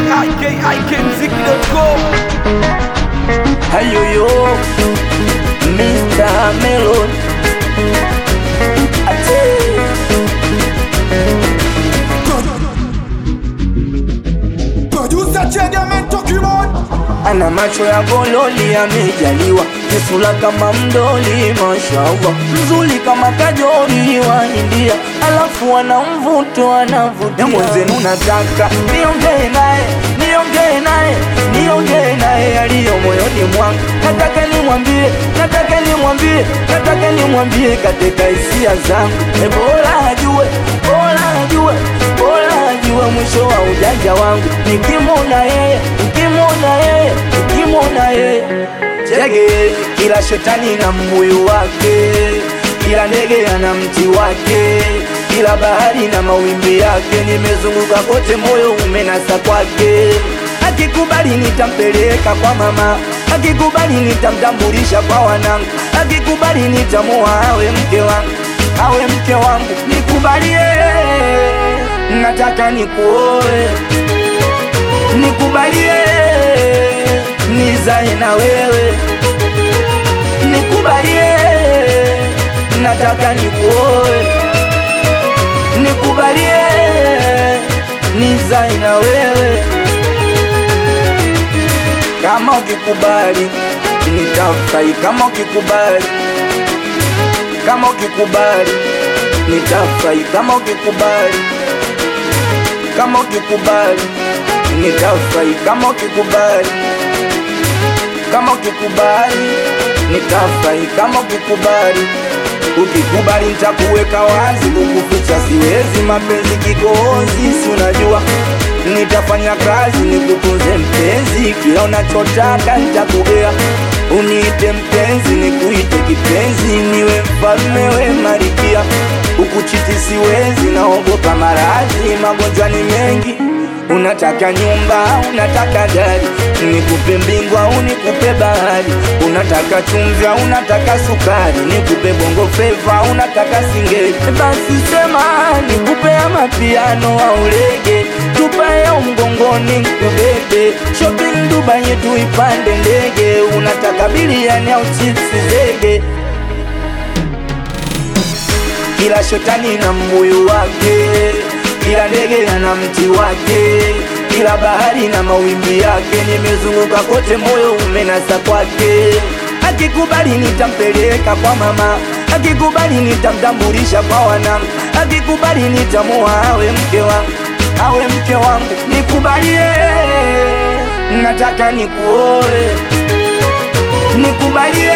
ikikmziki.com Hayoyo Mr. Melon Ate Producer Chegemen Document ana macho ya gololi amejaliwa, kisula kama mdoli, mashallah, mzuri kama kajori wa India, alafu ana mvuto anavutia. Mwenzenu nataka niongee naye, niongee naye, niongee naye aliyo moyoni mwangu, nataka nimwambie, nataka nimwambie, nataka nimwambie katika hisia zangu, e, bora ajue, bora ajue, bora ajue mwisho wa ujanja wangu, nikimwona yeye, nikimwona yeye, nikimwona yeye Jege, kila shetani na mbuyu wake, kila ndege ana mti wake, kila bahari na mawimbi yake. Nimezunguka kote, moyo umenasa kwake. Akikubali nitampeleka kwa mama, akikubali nitamtambulisha kwa wanangu, akikubali nitamuoa awe mke wangu, awe mke wangu. Nikubalie, nataka nikuoe, nikubalie nizae na wewe, nikubalie, nataka nikuoe, nikubalie, nizae na wewe. Kama ukikubali nitafurahi, kama ukikubali, kama ukikubali nitafurahi, kama ukikubali, kama ukikubali nitafurahi, kama ukikubali kama ukikubali nitafurahi, kama ukikubali, ukikubali nitakuweka wazi, kukuficha siwezi, mapenzi kikohozi, si unajua nitafanya kazi nikutunze mpenzi, kila unachotaka nitakugea, uniite mpenzi, nikuite kipenzi, niwe mfalme, we malikia, ukuchiti siwezi, naogopa maradhi, magonjwa ni mengi Unataka nyumba, unataka gari, nikupe mbingu au nikupe bahari. Unataka chumvi au unataka sukari, nikupe bongo flava, unataka singeli. Basi sema nikupe ama piano au rege, tupae au mgongoni nikubebe. Shopping Dubai tuipande ndege, unataka biliani au chipsi zege. Kila shetani na mbuyu wake kila ndege ana mti wake, kila bahari na mawimbi yake. Nimezunguka kote, moyo umenasa kwake. Akikubali nitampeleka kwa mama, akikubali nitamtambulisha kwa wanangu, akikubali nitamuoa awe mke wangu, awe mke wangu. Nikubalie, nataka nikuoe, nikubalie,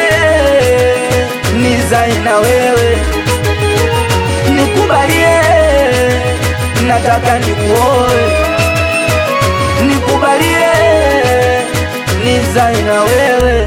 nizae na wewe, nikubalie nataka nikuoe, nikubalie, nizae na wewe.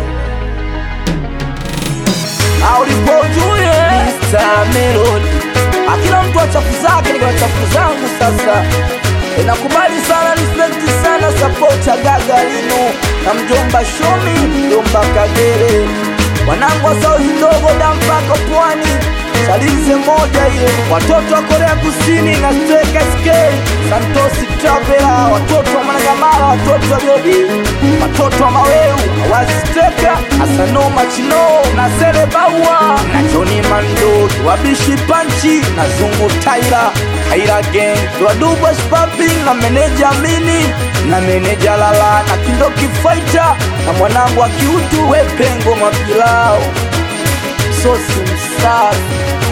Aulipojue Mr. Melody, akila mtu achafu zake, niko na chafu zangu sasa. E, nakubali sana, respect sana, support ya Gagarino na mjomba Shomi, mjomba Kagere, wanangu wa sauzi ndogo dampaka pwani Salize moja ile, watoto wa Korea Kusini na Steka SK, Santosi Travela, watoto wa Managamara, watoto wa Biodi, watoto wa Maweu, Awazi Steka, Asano Machino na Sere Baua na Johnny Mando, Wabishi Panchi na Zungu Taira, Taira Gang, Wadubwa Spapping na meneja Mini na meneja Lala na Kindoki Fighter na mwanangu wa kiutu Wepengo Mapilao sosi msafi